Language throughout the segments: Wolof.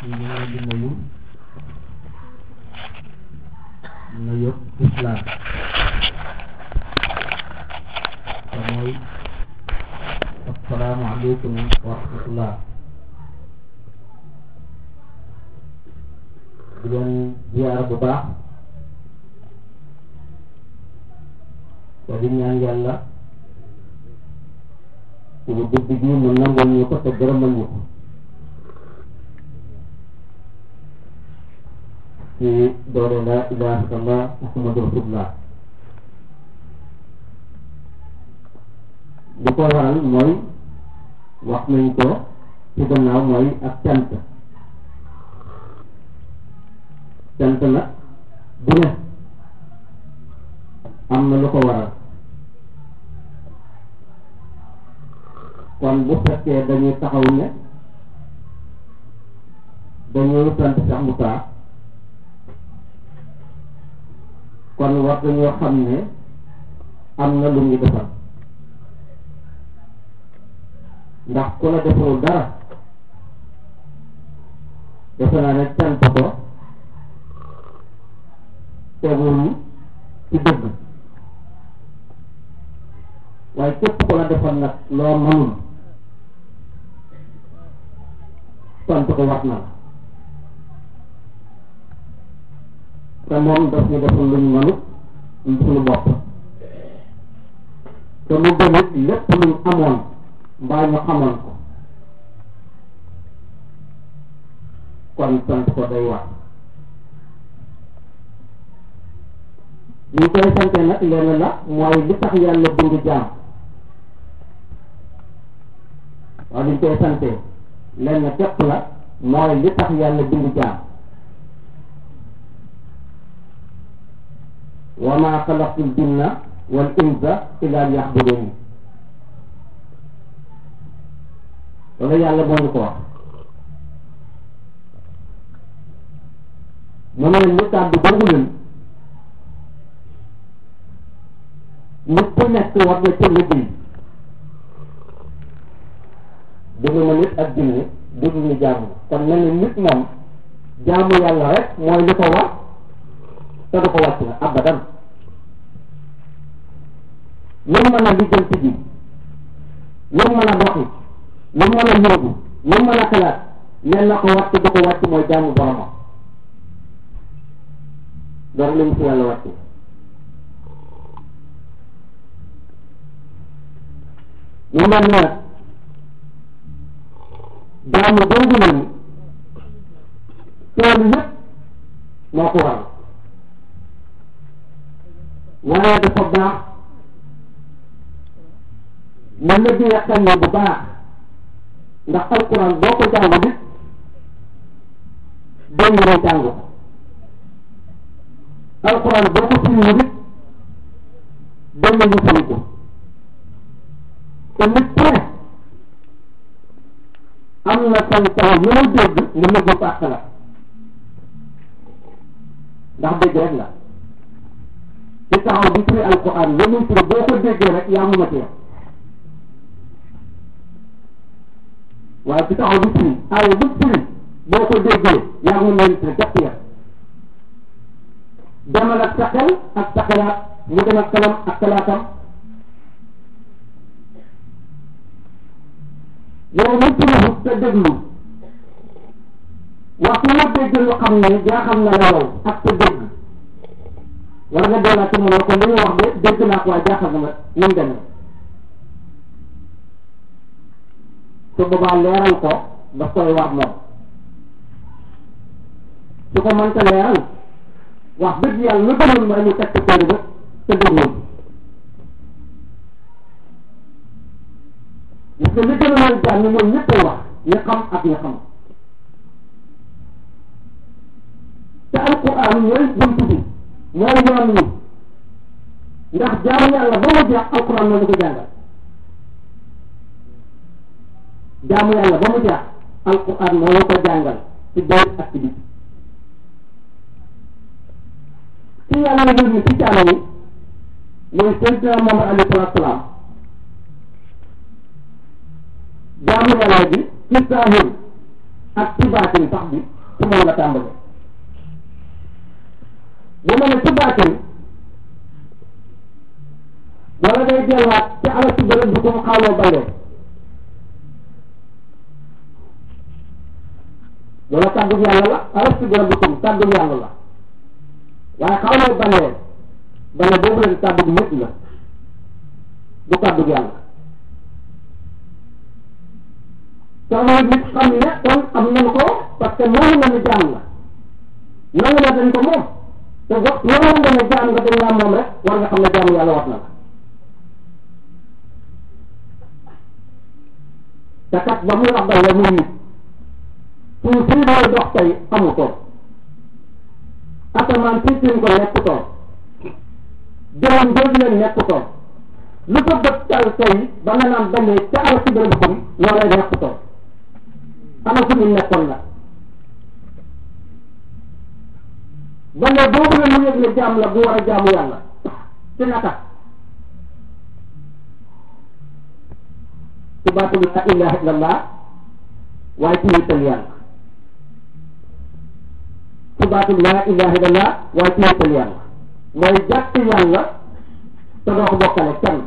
ñu ngi leen di nuyu nuyu islam te mooy asalaamaaleykum wa rahmatullah di leen ziyaar bu baax te di ñaan yàlla suñu guddi gi mu nangul ñu ko te gërëmal ñu ko ci doole la ilaha illallah muhammadu rasulullah li ko waral mooy wax nañ ko ci gannaaw mooy ak cant cant nag bu ne am na lu ko waral kon bu fekkee dañuy taxaw ne dañuy sant Cheikh Moussa kon war dañoo xam ne am na lu ñu defal ndax ku la deful dara defe naa ne cant ko tegul ci dëgg waaye képp ku la defal nag loo mënul sant ko wax na la te moom daf ñu defal luñ mënut suñu bopp te mu gënit lépp luñ amoon mbaa ñu xamoon ko kon sant ko day wax ñu koy sante nag lenn la mooy li tax yàlla bind jaam waaw li ñu koy sante lenn képp la mooy li tax yàlla bind jaam wa ma xalaqtul jinna wal insa illa liya'buduni loolu yàlla moo ñu ko wax mu ne ñu kàddu boobu leen nit ku nekk war na ca liggéey dund ma nit ak jinne dund ñu jaamu kon mel ni nit moom jaamu yàlla rek mooy li ko war te du ko wàcc na abadan lu mu mën a lijjanti ji lu mu mën a doxi lu mu mën a yóbbu lu mu mën a xalaat leen na ko wàcc du ko wàcc mooy jaamu boromam door li mu si yàlla wàcc ñu mel ne jaamu boobu nañu tool yëpp moo ko waral waaye dafa baax na la di yàqal ne bu baax ndax alquran boo ko jàng bi doo yore jàng ko alquran boo ko firi bi doo ñu firi ko te nit ku ne am na sañ taw yu mu dégg nga nëbb ko ak la ndax dégg rek la ci taxaw bi firi alquran la muy firi boo ko déggee rek yaa mun a teew waaye ci taxaw bi firi aaya bu firi boo ko déggee yaa mun a teew jàpp ya demal ak sa xel ak sa xalaat mu dem ak xelam ak xalaatam yow mu firi te déglu waxtu nga dégg lu xam ne yaa xam na la yow ak sa dégg war nga doolaat ci mënoo kon li ñu wax de dégg naa ko waaye jaaxal na ma ni mu demee su boobaa leeral ko daf koy wax moom su ko mënta leeral wax dëgg yàlla lu gënoon mooy mu teg ko téere ba te déglu parce que li gën a mën jàng mooy ñëpp wax ñi xam ak ñi xam te alquran mooy buntu bi mooy yoon wi ndax jaamu yàlla ba mu jeex alquran moo ñu ko jàngal jaamu yàlla ba mu jeex alquran moo ñu ko jàngal ci biir ak ci biti ci yàlla yónni ci jaam yi mooy Seydina Muhammad alayhi salaatu salaam jaamu yàlla bi ci saahir ak ci baatin sax bi ci moom la tàmbale bu ma ne ci baatin wala day delluwaat ci ala ci bërëb bi ko mu xawloo balee wala kàddu yàlla la ala ci bërëb bi ko kàddu yàlla la waaye xawloo balee bale boobu leen kàddu nit la du kàddu yàlla soxna nit xam ne kon am nañu ko parce que noonu la ñu jaam la nangu na dañ ko moom te wax noonu nga ne jaam nga dañ laa moom rek war nga xam ne jaamu yàlla wax na la te kat ba muy wax la muy nit suñ fii mooy dox tey xamu ko asamaan si suñ ko nekk toog jëloon jooju leen nekk toog lu ko bët tal tey ba nga naan balee ca ala si bërëb xam loolay nekk toog ana fu ñu nekkoon la balee boobu la mu yëg ne jaam la bu war a jaamu yàlla ci naka ci baatu la ilaha illallah waaye ci wéetal yàlla ci baatu la ilaha illallah waaye ci wéetal yàlla mooy jàpp yàlla te doo ko bokkale kenn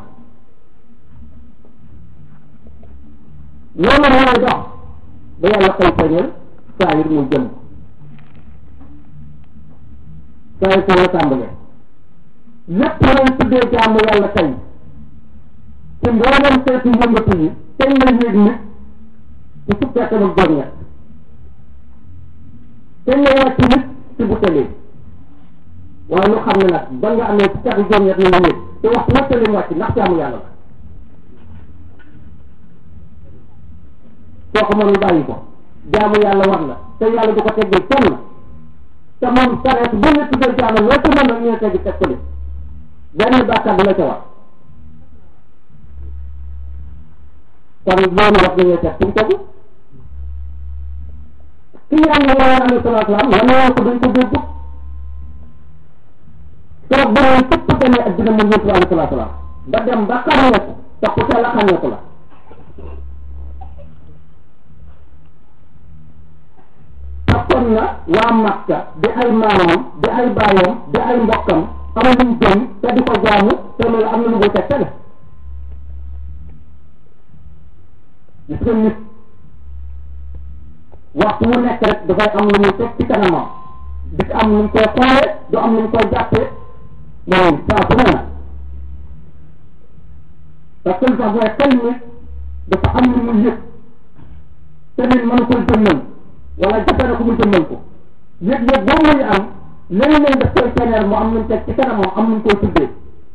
loolu mooy dox ba yàlla koy feeñal saa yir muy jëm saa yir foo la tàmbalee lépp lañ tuddee jaamu yàlla tey ci mboolem seeti yëngatu yi tey la yéeg nit ci fukkeetam ak juróom ñett tey la wàcc nit ci bu tëlee waaye lu xam ne nag ba nga amee fukki at juróom ñett la yéeg te waxtu wëcce lim wàcc ndax jaamu yàlla la soo ko mënul bàyyi ko jaamu yàlla war la te yàlla du ko teggee kenn te moom sareet bu ñu tuddee jaamu loo ci mën a ñu teggi teg ko li benn bàkkaar du la ca war kon loolu wax nañu teg suñ tegu ki yàlla woon alayhi salaatu salaam la newoon ko duñ ko dégg keroog ba muy tëpp demee addina mu yëntu alayhi salaatu salaam ba dem ba xamee ko te ku teel a xamee ko la takkoon na waa Makka di ay maamam di ay baayam di ay mbokkam amuñu jëm te di ko jaamu te loolu am na lu muy tegtale gis nga nit waxtu mu nekk rek dafay am lu muy teg ci kanamam di am lu mu koy xoolee du am lu mu koy jàppee moom saa su ne na parce que lu tax mooy xel nit dafa am lu muy yëg te nit mënu koy jëmmal wala jafe na ko mu jëmmal ko yëg-yëg boobu muy am léeg-léeg daf koy feeñal mu am lu mu teg ci kanamam am lu mu koy tuddee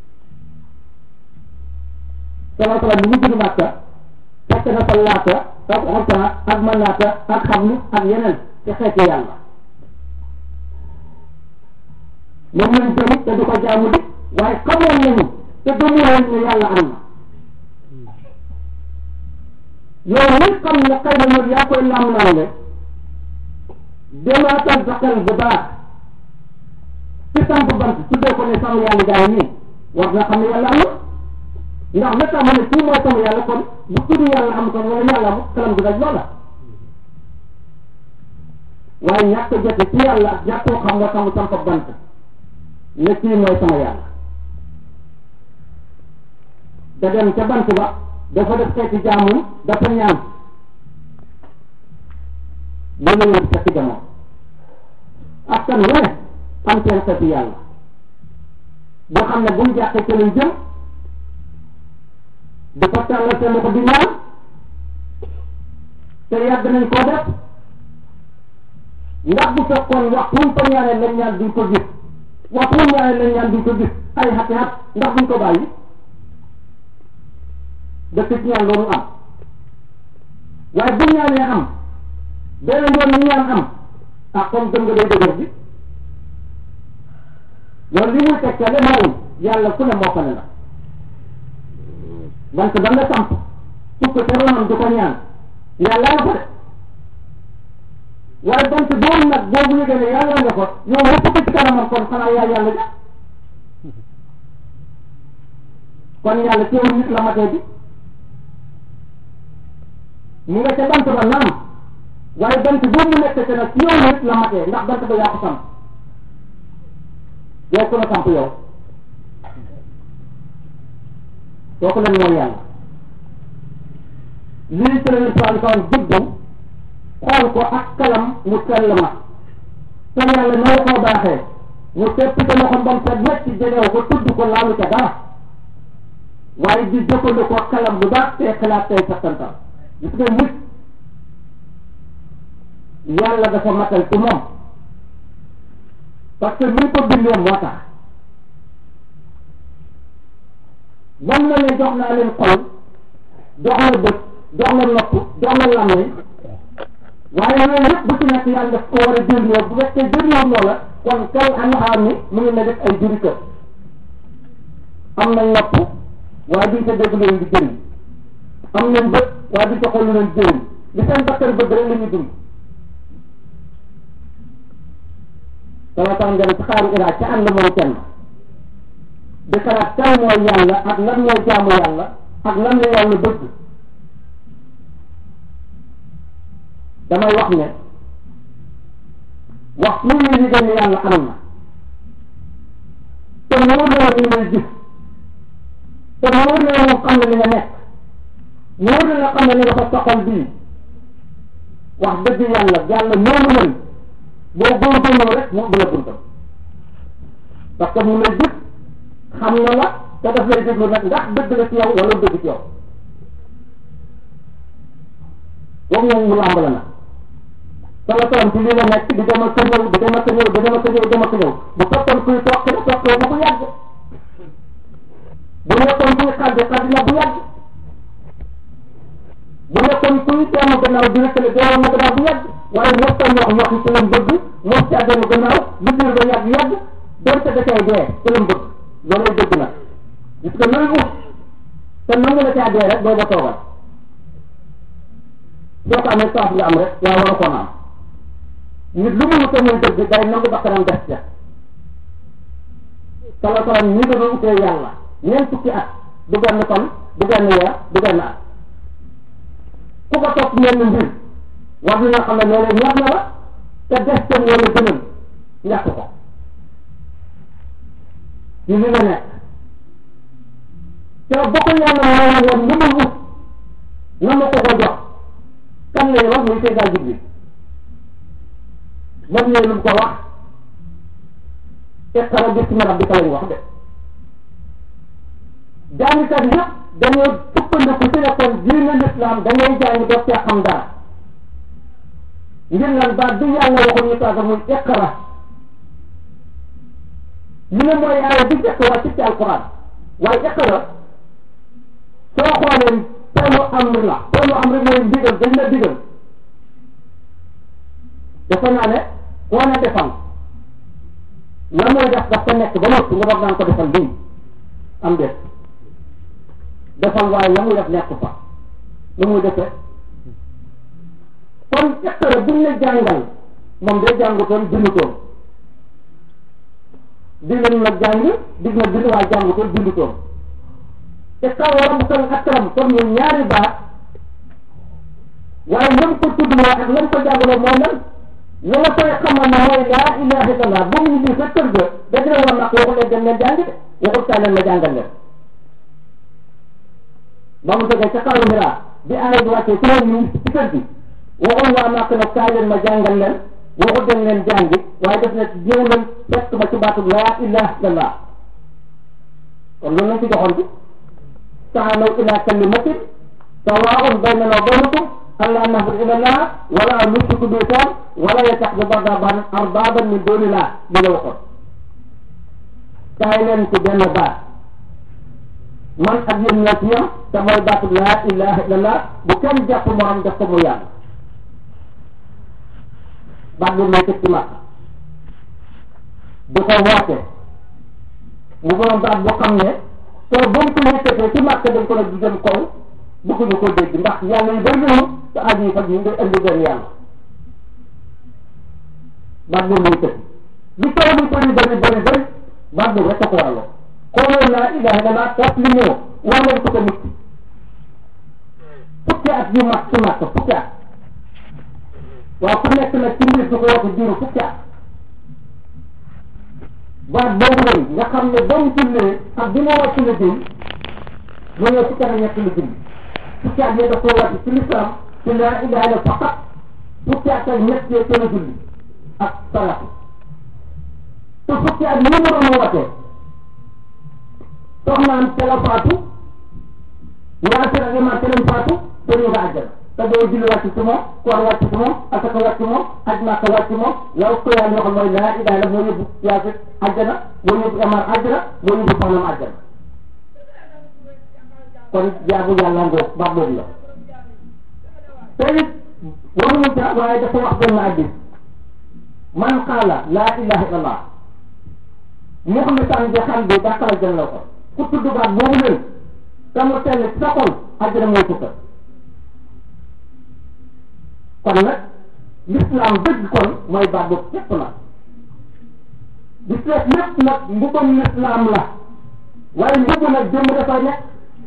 sala sala bi mu judd Màkka fekk na fa laata ak xorta ak manaata ak xamlu ak yeneen ci xeeti yàlla moom lañ gëm te du ko jaamu di waaye xamoon nañu te gëmuwoon ne yàlla am na yow mi xam ne xëy na loolu yaa koy lam-lamle demaatal sa xel bu baax ci samp bant tuddee ko ne sama yàlla jaay nii war nga xam ne yàlla am na ndax la tax ma ne kii mooy sama yàlla kon bu tudd yàlla am kon wala yàlla am xelam du daj loola waaye ñàkk a jote ci yàlla ak ñàkkoo xam nga xam samp bant ne kii mooy sama yàlla da dem ca bant ba dafa def xeeti jaamum dafa ñaan loolu la fekk jamono askan wu ne am seen xeeti yàlla boo xam ne bu mu jàqee ca lañ jëm di ko tàllal seen loxo di ñaan te yàgg nañ koo def ndax bu fekkoon waxtu wuñ ko ñaanee lañ ñaan duñ ko gis waxtu wuñ ñaanee lañ ñaan duñ ko gis ay xati xat ndax duñ ko bàyyi dëkk ci ñaan loolu am waaye bu ñaanee am beneen yoon ñu ñaan am ah comme dëm nga day dëgër bi loolu li muy tegtale mooy yàlla ku ne moo ko ne la bant ba nga samp sukk te ronam du ko ñaan yàlla nga ko de waaye bant boobu nag boobu yëgee ne yàlla nga ko yow nga sukk ci kanamam kon xanaa yaa yàlla ja kon yàlla teewul nit la matee bi mu nga ca bant ba naam waaye bant boobu mu nekk te nag ci yow nit la matee ndax bant ba yaa ko samp yow ku la samp yow kooku lan mooy yàlla lii ci la ñu soxla soxla bëggam xool ko ak kalam mu sell ma te yàlla noo koo baaxee mu tepp ca loxo mbam sa ñett jegew ko tudd ko laalu ca dara waaye di jëfandikoo kalam bu baax te xalaat tey sattantal gis nga nit yàlla dafa matal ci moom parce que ni ko bindee moo tax bam na ne jox naa leen xol jox la bët jox la nopp jox la làmmiñ waaye yooyu yëpp bu ci nekk yàlla daf ko war a jëriñoo bu fekkee jëriñoo loola kon kay anxaar ni mu ngi ne def ay juri kër am nañ nopp waaye duñ ko dégg leen di jëriñ am nañ bët waaye duñ ko xool leen jëriñ li seen bakkan bëgg rek la ñuy dund dama tax nga ne ci xaaru iraa ca ànd moom kenn di xalaat kan mooy yàlla ak lan mooy jaamu yàlla ak lan la yàlla bëgg damay wax ne wax fu ñu liggéey ne yàlla am na te wóor na la ñu may gis te wóor na la moom xam na li nga nekk wóor na la xam na li nga fa soxal bii wax dëgg yàlla yàlla noonu mën boo góorgóorloo rek mu ubbi la buntam parce que mu lay gis xam na la te daf lay déglu nag ndax dëgg la ci yow wala dëgg ci yow boobu moom mu làmb la nag sala salam ci lii la nekk di dem ak ñëw di dem ak ñëw di dem ak ñëw di dem ak ñëw bu fekkoon kuy toog la toog ba bu yàgg bu nekkoon kuy xaddi xaddi na bu yàgg bu nekkoon kuy teemu gannaaw di rëkkale deewoon na gannaaw bu yàgg waaye mos ta ñox ñox ci lam bëgg mos ci àddema gannaaw liggéey ba yàgg yàgg donte da cay dee ci lam bëgg loolay dëgg nag gis nga looy ut te nangu la caa dee rek doo ba toogal soo ko amee saaf nga am rek yaa war a ko am nit lu mu te muy dëgg day nangu bakkanam des ca sala salam ñi nga doon utee yàlla ñeent fukki at du benn fan du benn weer du benn at ku ko topp ñenn mbir war na xam ne loolu ñor na la te des ca wala gënal ñàkk ko ci li nga nekk te boo ko yàlla moo woon lu ma wut na ma ko ko jox kan lay wax muy Seydina Jibril moom ñooy lu ko wax iqra bismi rabbika lañ wax de jàngkat yëpp dañoo sukkandiku ci ne kon diine l'islam da ngay jàng doo cee xam dara ngir lan baat bi yàlla waxul ñu tàgga muy iqra ñu ne mooy aaya bi njëkk wàcc ci alquran waaye iqra soo xoolee teelu amr la teelu amr mooy ndigal dañ la digal dafa naa ne koo ne defal la mooy def daf ko nekk ba noppi nga doog naan ko defal lii am déet defal waaye la muy def nekk fa lu muy defee kon iqra buñ la jàngal moom day jàngutoon bindutoon digal na jàng dig na bind waaye jàngutoon bindutoon te kaw waram kan akram kon ñu ñaari baat waaye lam ko tuddloo ak lam ko jàngaloo mooy lan la la koy xamal ne mooy laa ilaha illallah ba mu ñu sa kër ga daj la war nag waxul leen dem leen jàng de waxul kaay leen ma jàngal leen ba mu jógee ca kaw mira bi aaya bi wàccee ci moom ñu ci kër gi waxul waa nàkk nag kaay leen ma jàngal leen waxul dem leen jàngi waaye def na ñëw leen fekk ma ci baatu laa ilaha illallah kon loolu lañ ci joxoon bi taalaw ila kalimatin sawaa'un baynana wa baynakum allaa na'buda illa allah wala nushriku bihi shay'an wala yattakhidha ba'duna arbaaban min duunillah li la waxoon kaay leen ci benn baat man ak yéen ñoo ci yam te mooy baatu laa ilaha illallah bu kenn jàpp morom def ko mu yàlla baat boobu mooy tëj ci màkk di ko woote mu borom baat boo xam ne te ba mu ko yëkkatee ci màkk dañ ko nag di jëm kaw bëgguñu ko dégg ndax yàlla yi bëri nañu te aaj yi faj yi ngay indi benn yàlla baat boobu mooy tëj li taw li bëri bëri bëri bëri baat boobu rek a ko waraloo xoolal laa ilaha illallah toog li moo war nañ ko ko nit fukki at yu mat ci màkk fukki at waaw ku nekk nag ci mbir du ko woote diiru fukki at baat boobu lay nga xam ne ba mu jullee ak bi ma wàcc la jël mu ñëw fukki at ak ñett la julli fukki at yi daf ko wàcc ci lislaam ci laa ilaha illa faqat fukki at ak ñett yee ca la julli ak salaatu te fukki at yi mu doon wootee soxnaam ca la faatu ngaa sera gi ma ca lañ faatu te ñu nga àjjana te boo julli wàcc ci moom koor wàcc ci moom asaka wàcc ci moom aj màkka wàcc ci moom yow ko yàlla waxal mooy laa ilaha illa moo yóbbu yaasi àjjana moo yóbbu amaar àjjana moo yóbbu soxnaam àjjana kon jaabu yàlla ngoo baax boobu la te it waxuñu ca waaye dafa wax benn addis man qaala laa ilaha illallah muxlisan bi xam bi dàqala jël la ko ku tudd baat boobu leen te mu tell ci sa xol àjjana mooy tukka kon nag l'islam dëgg kon mooy baat boobu képp la di seet lépp nag mbubam l'islam la waaye mbubu nag jëmm dafay nekk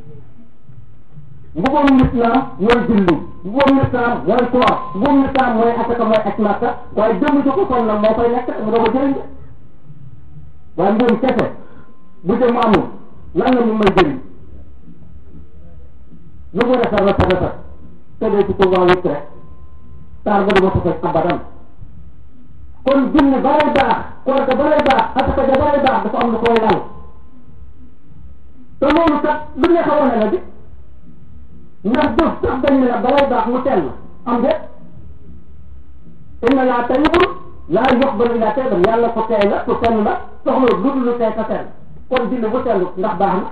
mbubam l'islam mooy julli mbubam l'islam mooy koor mbubam l'islam mooy asaka mooy aj màkka waaye jëmm ji ko sol nag moo fay nekk mu doo ko jëriñ de waaye mbubam kese bu jëmm amul lan la mu may jëriñ lu mu rafet rafet rafet te dee ci ko waa wut rek taar ba dama ko fekk abadan kon julli balay baax koor ga balay baax asaka ga balay baax dafa am lu koy lal te loolu kat lu ne xawoon na la bi ndax jëf sax dañ ne la balay baax mu tell am de inna laa tayyibun laa yuqbalu illaa tayyiban yàlla ko tey la ku tell la soxla lu dul lu tey ka tell kon julli bu tellu ndax baax na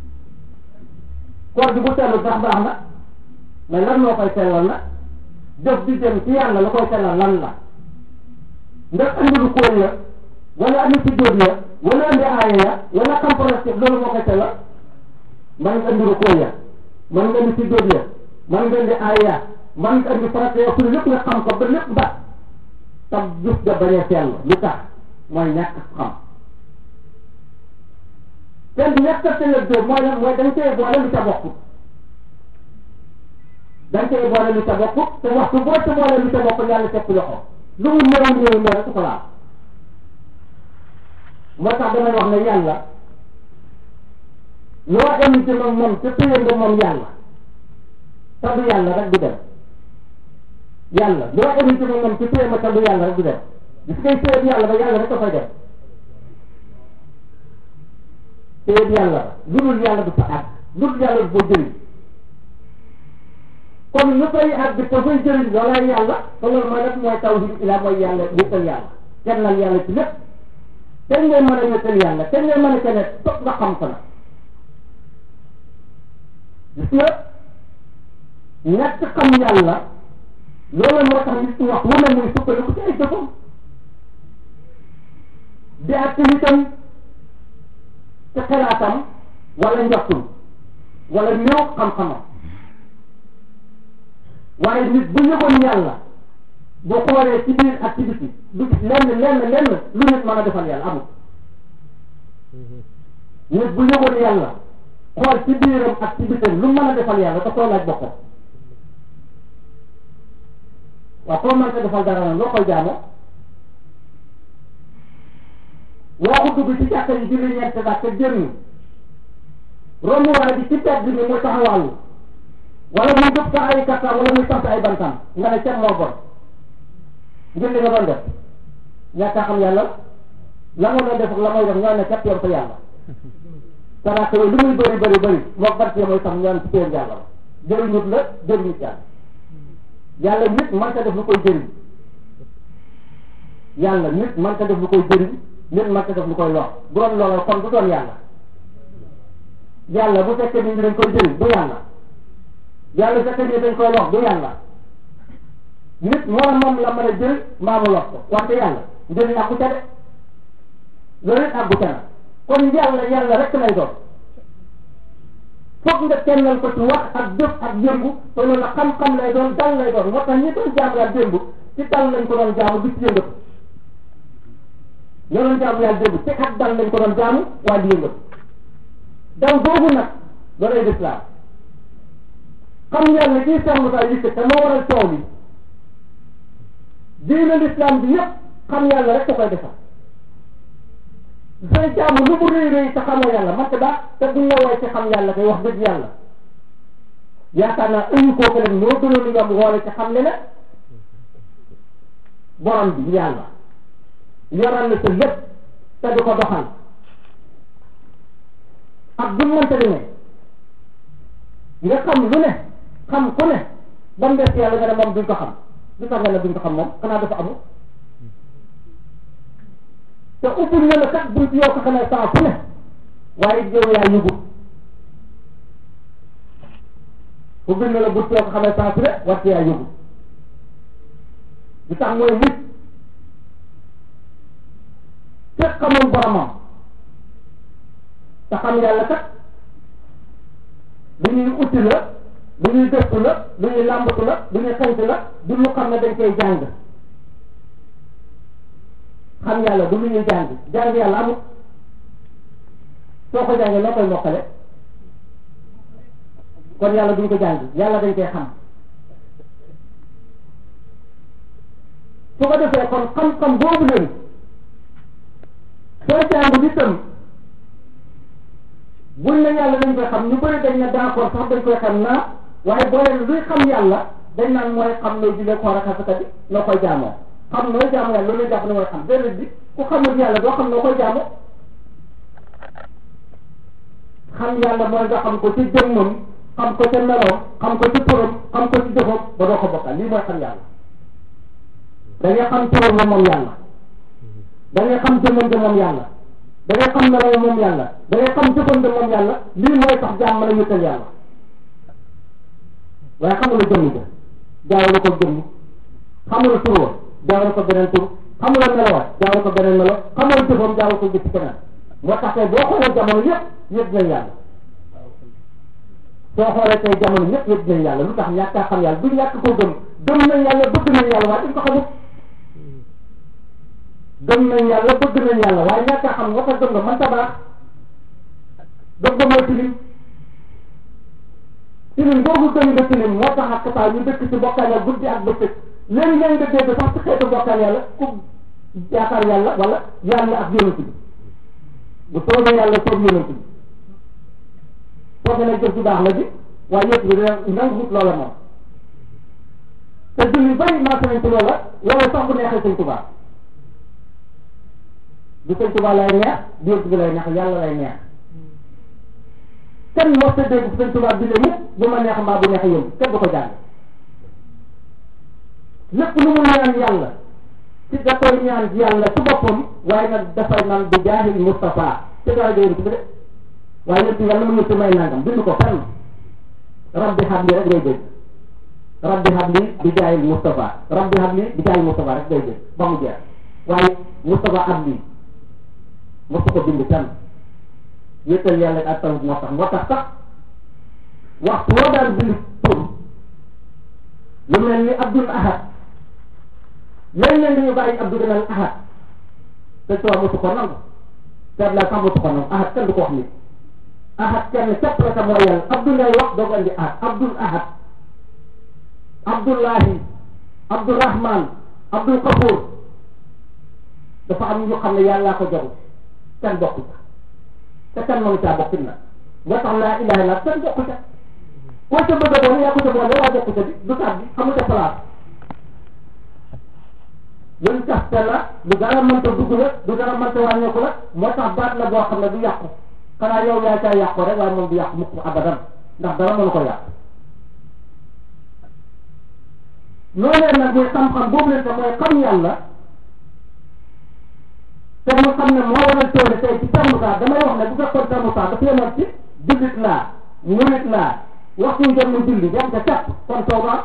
koor gi bu tellu ndax baax na mais lan moo koy tellal nag jëf bi jëm ci yàlla la koy tellal lan la ndax andi lu kóol ya wala andi si jóot ya wala andi aaya ya wala xam projet loolu moo koy tellal man nga andi lu kóol ya man nga andi si jóot ya man nga andi aaya ya man nga andi projet ya pour lépp nga xam ko ba lépp ba tam jëf ga bañ a sell lu tax mooy ñàkk xam ten bi ñàkk a tellal jóot mooy lan mooy dañ koy boole lu ca bokkut dañ koy boole lu ca bokkut te waxtu boo ca boole lu ca bokkut yàlla teg loxo lu mu néew néew néew rek ko laal moo tax damay wax ne yàlla loo am ci moom moom te téye nga moom yàlla te du yàlla rek du dem yàlla loo am ci moom moom te téye ma te du yàlla rek du dem gis ngay téye yàlla ba yàlla rek dafay dem téye yàlla ba lu dul yàlla du fa àgg lu dul yàlla du fa jëriñ kon lu koy àgg te fay jëriñ loolay yàlla te loolu mooy nag mooy tawhid ila mooy yàlla wéetal yàlla kennal yàlla ci lépp te ngay mën a wéetal yàlla te ngay mën a kene topp nga xam ko nag gis nga ñàkk xam yàlla loolu moo tax nit ñi wax wu ne muy sukkandiku ci ay jëfam di ak nitam ci xalaatam wala njottum wala ñëw xam-xamam waaye nit bu yëgoon yàlla boo xoolee ci biir ak ci biti du lenn lenn lenn lu nit mën a defal yàlla amul nit bu yëgoon yàlla xool ci biiram ak ci bitam lu mën a defal yàlla da koy laaj boppam waaw koo mën ko defal dara nag loo koy jaamoo waxu dugg ci jàkka yi julli ñeent daal te génn romb waa bi ci pet bi ni muy taxawaalu wala muy dëpp sa ay kattan wala muy sant ay bantam nga ne ceeb moo bon ngir li nga doon def ñàkk a xam yàlla la nga doon def ak la mooy def nga ne ceeb yoon ko yàlla saraka yooyu lu muy bëri bëri bëri moo bant mooy sax ñaan ci péer yàlla la jëriñut la jëriñut yàlla yàlla nit man ka def lu koy jëriñ yàlla nit man ka def lu koy jëriñ nit man ka def lu koy lor bu doon looloo kon du doon yàlla yàlla bu fekkee ni dañ koy jëriñ du yàlla yàlla fekkee ni dañ koy lor du yàlla nit moo moom la mën a jël mbaa mu lor ko wante yàlla njëriñ àggu ca de loolu it àggu ca na kon yàlla yàlla rek lay doon foog nga kennal ko ci wax ak jëf ak yëngu te loolu la xam-xam lay doon dal lay doon moo tax ñi doon jaamu yàlla démb ci dal lañ ko doon jaamu du ci yëngatu ñoo doon jaamu yàlla démb ci ak dal lañ ko doon jaamu waaye di yëngatu daw boobu nag loolay lislaam xam yàlla kii Cheikh Moussa yëkkat te moo waral coow li diine l'islam bi yëpp xam yàlla rek da koy defar say jaamu lu mu rëy rëy te xamoo yàlla man te baax te buñ la woowee ci xam yàlla kay wax dëgg yàlla yaakaar naa ëñu kooku rek moo gënoon yomb woole ci xam ne ne borom bi yàlla yoral na sa lépp te di ko doxal ak bu mënta ne nga xam lu ne xam ku ne ba mu des yàlla nga ne moom duñ ko xam du tax nga ne duñ ko xam moom xanaa dafa amul te ubbil na la kat bunt yoo ko xamee saa fu ne waaye yow yaa yëgul ubbil na la bunt yoo ko xamee saa fu ne wàcc yaa yëgul du tax mooy nit te xamoon boromam te xam yàlla kat lu ñuy utti la lu ñuy gëstu la lu ñuy làmbatu la lu ñuy xañtu la du lu xam ne dañ koy jàng xam yàlla du lu ñuy jàng jàng yàlla amul soo ko jàngee noo koy mokkale kon yàlla duñ ko jàng yàlla dañ koy xam su ko defee kon xam-xam boobu leen soo jàng nitam buñ ne yàlla dañ koy xam ñu bëri dañ ne d'accord sax dañ koy xam naa waaye boo leen luy xam yàlla dañ naan mooy xam nooy julee koor ak asaka bi noo koy jaamoo xam nooy jaamu yàlla loolu jàpp ne mooy xam déedéet bi ku xamul yàlla doo xam noo koy jaamoo xam yàlla mooy nga xam ko ci jëmmam xam ko ca meloom xam ko ci turam xam ko ci jëfam ba doo ko bokkal lii mooy xam yàlla da ngay xam turam la moom yàlla da ngay xam jëmmam ja moom yàlla da ngay xam meloom moom yàlla da ngay xam jëfam ja moom yàlla lii mooy tax jaam mën a wéetal yàlla waaye xamula jëmm ja jaawale ko jëmm xamula tur wa jaawale ko beneen tur xamula melo wa jaawale ko beneen melo xamula jëfam jaawale ko jëf keneen moo tax tey boo xoolee jamono yëpp yëpp nañ yàlla soo xoolee tey jamono ñëpp yëpp nañ yàlla lu tax ñàkk a xam yàlla du ñàkk koo gëm gëm nañ yàlla bëgg nañ yàlla waaye dañ ko xamut gëm nañ yàlla bëgg nañ yàlla waaye ñàkk a xam nga ko gëm nga mën ta baax gëm nga mooy tilim tilim boobu gëm nga tilim moo tax ak saa ñu dëkk ci bokkaale guddi ak bëccëg léegi leen nga dégg sax ci xeetu bokkaal yàlla ku yaakaar yàlla wala yàlla ak yonent bi bu soobee yàlla soob yonent bi foofu nag jëf ju baax la bi waaye yëpp bi dina nanguwut loola moom te julli bari maa nañ ci loola wala sax bu neexee sëñ Tuubaa du sëñ Tuubaa lay neex du yonent bi lay neex yàlla lay neex kenn moo sa dégg sëñ Tuubaa bi ne mukk bu ma neex mbaa bu neex yéen kenn du ko jàng lépp lu mu ñaan yàlla ci da koy ñaan yàlla ci boppam waaye nag dafay naan bi jaahil Mustafa te dara jëyeen ci bi de waaye yëpp yàlla mu ñu may nangam bind ko fenn rabbi habli rek ngay dégg rabbi habli bi jaahil Mustafa rabbi habli bi jaahil Mustafa rek ngay dégg ba mu jeex waaye Mustafa habli mosu ko bind fenn yëttal yàlla ak taw moo tax moo tax sax waxtu woo daan bind tur lu mel ni Abdul Ahad léeg-léeg dañu bàyyi Abdou Ganal ahad te soo mosu ko nangu seet la sax mosu ko nangu ahad kenn du ko wax nit ahad kenn képp la sa mooy yàlla Abdou ngay wax doo ko indi ahad Abdul ahad Abdullahi Abdurahman Abdul Kafour dafa am ñu xam ne yàllaa ko jox kenn bokku ca te kenn mënu caa bokk na nga tax laa ilaha illa kenn bokku ca koo ca bëgg a doon yaa ko ca boole waa bokku ca bi du tax bi xamu ca place luñ taxte la lu dara mënta dugg la lu dara mënta wàññeeku la moo tax baat la boo xam ne du yàqu xanaa yow yaa caa yàqu rek waaye moom du yàqu mukk abadan ndax dara mënu ko yàq loolee nag muy xam-xam boobu leen te mooy xam yàlla te mu xam ne moo waral toone tey ci termusa damay wax ne bu fekkoon termusa dafa yemoon ci jullit laa murit laa waxtu jot mu julli dem ca cap kon tooba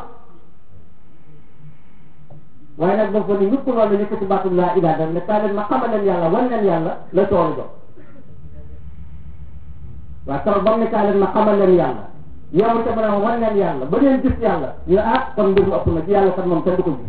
waaye nag dafa ni ñëpp loolu la yëkkati baatu laa ilaa dam ne kaa leen ma xamal leen yàlla wan leen yàlla la toolu jox waaw keroog ba mu ne kaa leen ma xamal leen yàlla yow te ma ne wan leen yàlla ba ngeen gis yàlla ñu ne ah kon mbir mu ëpp na ci yàlla kat moom kenn du ko gis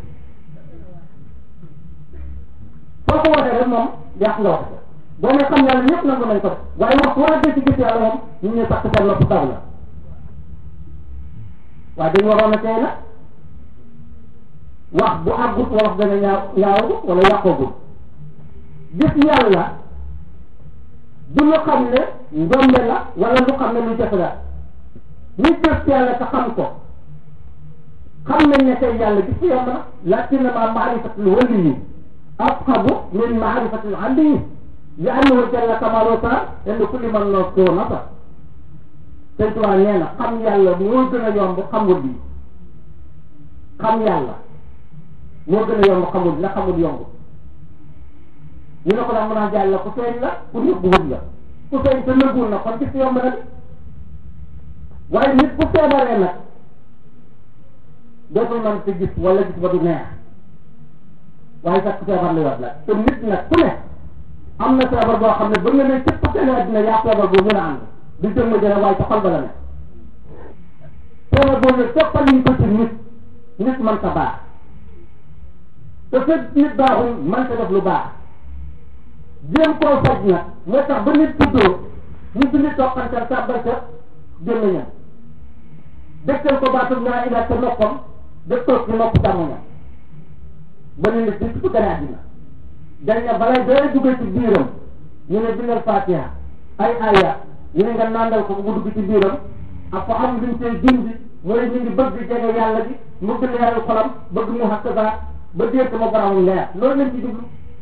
foo ko waxee rek moom yàq nga wax boo ne xam yàlla ñëpp nangu nañ ko waaye wax war a dee ci gis yàlla moom ñu ne sax seen nopp taw la waaye dañu waroon a tey nag wax bu àggut wala wax dana ñaaw ñaaw wala yàqoogut gis yàlla du lu xam ne njombe la wala lu xam ne lu jafe la nit gis yàlla te xam ko xam nañ ne tey yàlla gis yomb na lakinnama maarifatul waliyi asxabu min maarifatil aliyi li annahu jalla kamaalu taala inda kulli man noo koo nasa sëñ Tuubaa nee na xam yàlla moo gën a yomb xamul bi xam yàlla moo gën a yomb xamul la xamul yomb ñu ne ko daal mën a jàll ku feeñ la ku nëbbu wut la ku feeñ te nëbbuwul na kon gis yomb na bi waaye nit bu feebaree nag dootul mën te gis wala gis ba du neex waaye sax ku feebar li wat la te nit nag ku ne am na feebar boo xam ne ba nga ne cëpp seen àddina yaa feebar boobu mën a ànd du jëm ma jële waaye ca xol ba la ne feebar boobu nag toppal ñu ko ci nit nit man ta baax te fekk nit baaxul man ta def lu baax jéem koo faj nag moo tax ba nit tuddoo ñu si nit toqantal sàbbal ca gémmiñam dëkkal ko baatum naa ila ca noppam dëkkal ko nopp càmmoñam ba ne nit nit bu gane àddina dañ ne balay dooy duggee ci biiram ñu ne bindal fatiha ay aya ñu ne nga nandal ko bu dugg ci biiram ak ko am luñ koy dindi mooy ñu ngi bëgg jege yàlla bi mu gën leeral xolam bëgg mu xakkasa ba dégg ma borom leer loolu lañ ci jublu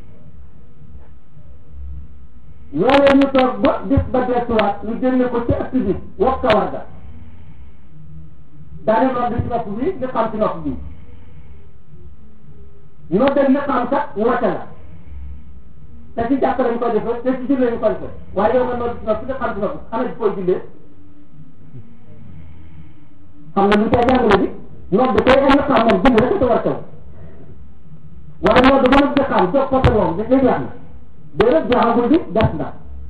loolee ñu toog ba bis ba deesuwaat ñu génne ko ci ëtt bi wax kawar ga daal di nodd ci nopp bi li xam ci nopp bi ñoo dem li xam sax woote la te ci jàpp lañ ko defee te ci jullee ñu ko defee waaye yow nga nodd ci nopp li xam ci nopp ana di koy jullee xam na lu cay jàngale bi nodd koy ay li xam moom julli rek ko war taw waaye nodd ba nag di xam jox ko sa moom da jeex na déedéet jeexagul bi des na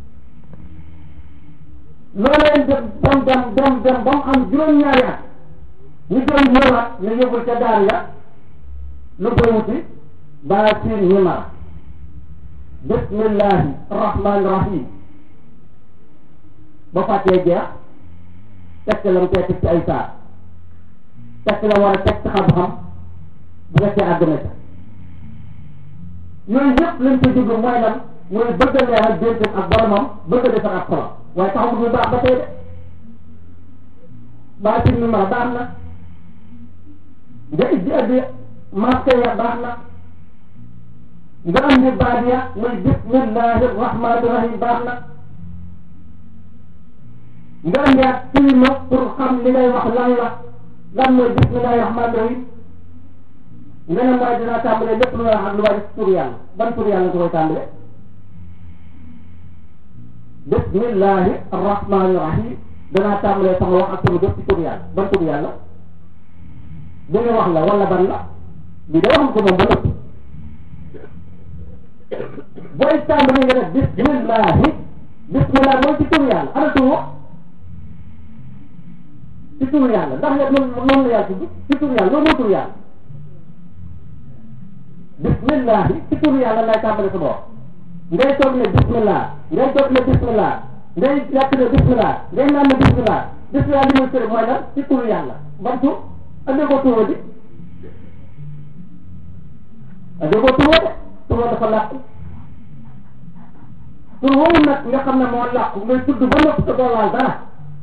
loolee dem dem dem dem dem ba mu am juróom-ñaari at ñu doon ñëwaat ne yóbbul ca daar ya lu koy wuti baa siin ñimara bismillahi rahmani rahim ba fàttee jeex tekk lam tee teg ci ay saar tekk la war a teg ci xam-xam bu fekkee àgg na ca yooyu yëpp lañ koy jublu mooy lan mooy bëgg a leeral déntam ak boromam bëgg a defar ak xolam waaye taxul bu baax ba tey de baa siin ñimara baax na nga indi addi masque ya baax na nga andi baat ya muy bismillahi rahmani rahim baax na nga andi ak tiima pour xam li ngay wax lan la lan mooy bismillahi rahmani rahim nga ne mooy dinaa tàmbale lépp lu may wax ak lu may def tur yàlla ban tur yàlla nga koy tàmbale bismillahi rahmani rahim danaa tàmbale sama wax ak turu def ci tur yàlla ban tur yàlla bi nga wax la wala ban la bi da waxam ko moom ba nëpp booy tàmbali nga def bismillahi bismillah mooy ci tur yàlla ana tur wax ci tur yàlla ndax yow noonu noonu la yàlla tudd ci tur yàlla loolu mooy tur yàlla bismillahi ci tur yàlla lay tàmbali sama wax ngay toog ne bismillah ngay toog ne bismillah ngay yàq ne bismillah ngay naan ne bismillah bismillah li muy tëri mooy lan ci tur yàlla ban tur andee ko tuwa di andee ko tuwa de tuwa dafa làqu tur woowu nag nga xam ne moo làqu ngay tudd ba nopp te doo laal dara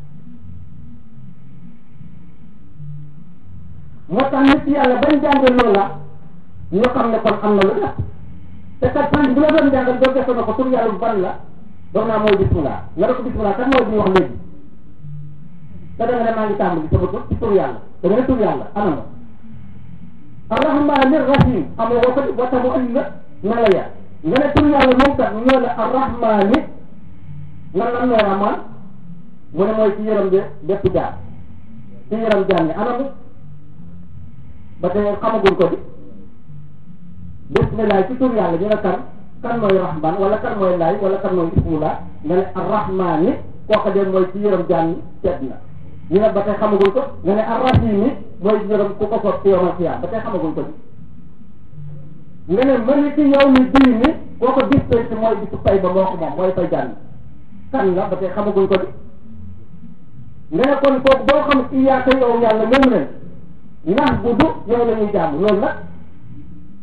moo tax nit yàlla bañ jàngee loola ñu xam ne kon am na lu def te kat sëriñ bu la doon jàngal doo gëstu na ko tur yàlla bu ban la dox naa mooy bismillah nga ne ko bismillah kan mooy bi ñu wax léegi te da nga ne maa ngi tàmbali sama tur ci tur yàlla da nga ne tur yàlla ana ma arrahmani rahim xam nga ko wata mu andi nga na la ya nga ne tur yàlla moom kat ñoo ne arrahmani lan lan mooy rahman mu ne mooy ci yërëm de bépp jaar ci yërëm jaar ne ana mu ba tey xamaguñ ko di bismillah ci tur yàlla ñu ne kan kan mooy rahman wala kan mooy laay wala kan mooy ismullah nga ne arrahmani kooku de mooy ci yërëm jaar ni tedd na ñu ne ba tey xamagul ko nga ne arrahim yi mooy yërëm ku ko soog ci yawmal qiyaam ba tey xamagul ko nga ne maliki yawmi diini koo ko bis tey mooy bisu fay ba moo ko moom mooy fay jànn kan la ba tey xamaguñ ko di nga ne kon kooku boo xam iyyaaka yow yàlla moom leen ndax bu du yow la ñuy jàmm loolu nag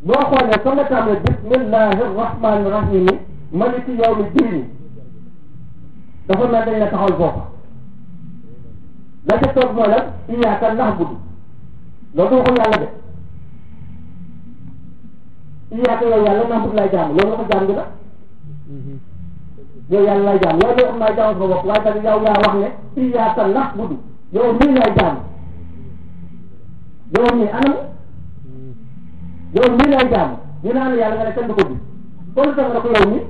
boo xoolee fa nga tàmbalee bismillahi rahmani rahim maliki yawmi diini dafa mel dañ la taxawal foofa la ca toog mooy lan iyyaka na'budu loolu du waxul yàlla de iyyaka yow yàlla na'budu lay jaam loolu la ko jaam gi la yow yàlla lay jaam yow de am naa jaam sama bopp waaye tamit yow yaa wax ne iyyaka na'budu yow mii lay jaam yow mii anam yow mii lay jaam ñu naan yàlla nga ne kenn du ko gis kon tax na ko yow mii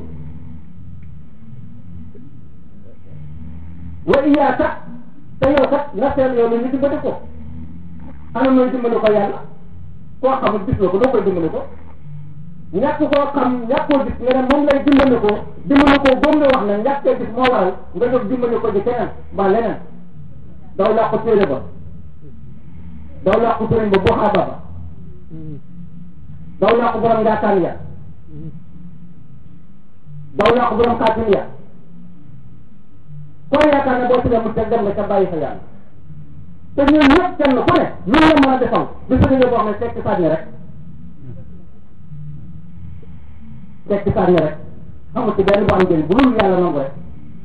wa iyyaka te yow kat nga seen yow ni ñu dimbali ko ana mooy dimbali ko yàlla koo xamul gis nga ko doo koy dimbali ko ñàkk koo xam ñàkk koo gis nga ne moom lay dimbali ko dimbali ko boobu nga wax ne ñàkk koo gis moo waral nga jóg dimbali ko di keneen ba leneen daw laa ko téere ba daw laa ko sëriñ ba boo xaaba ba daw laa ko borom ngaataan ya daw laa ko borom kaatin ya koo yaakaar ne boo ci demul te dem nga ca bàyyi sa yàlla te ñun ñëpp kenn ku ne lu la mën a defal bi sa boo xam ne tekki sànni rek tekki sànni rek xamul ci benn bu am njëriñ bu dul yàlla nangu rek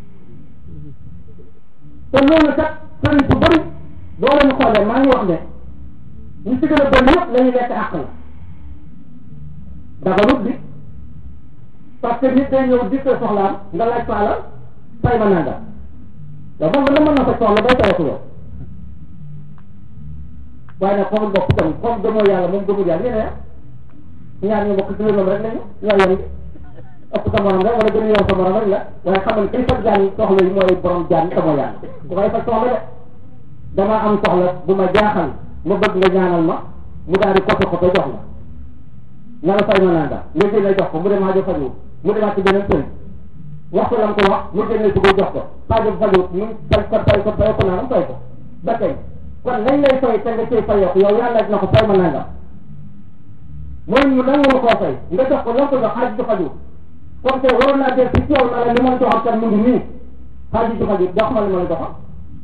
te loolu kat sëriñ su bëri boo leen xoolee maa ngi wax ne ñu ci gën a bëri yëpp la ñuy lekk àq la daganut bi parce que nit day ñëw dikkee soxlaam nga laaj ko alal fay ma nanga yow moom la mën na fa soxla bay tawatu yow waaye nag xamul bopp tam comme gëmoo yàlla moom gëmul yàlla yéen a ñaar ñu bokk ci lu rek lañu ñoo yem ëpp sa morom rek wala gën a yow sa morom rek la waaye xamal kay faj jaan soxla yi mooy borom jaan te mooy yàlla ku koy faj soxla de dama am soxla bu ma jaaxal ma bëgg nga ñaanal ma mu daal di koto koto jox la na la fay ma nanga nga génne jox ko mu dem aajo faju mu demaat ci beneen sëriñ wax ko lam ko wax mu génne ko jox ko aajo faju mu fay ko fay ko fay ko naanam fay ko ba tey kon lañ lay fay te nga cay fayoo ko yow yàlla dina ko fay ma nanga mooy mu nangu la koo fay nga jox ko lam ko jox aajo faju kon tey waroon naa jël ci coow na la li ma la joxal kat mu ngi nii aajo faju jox ma li ma la joxal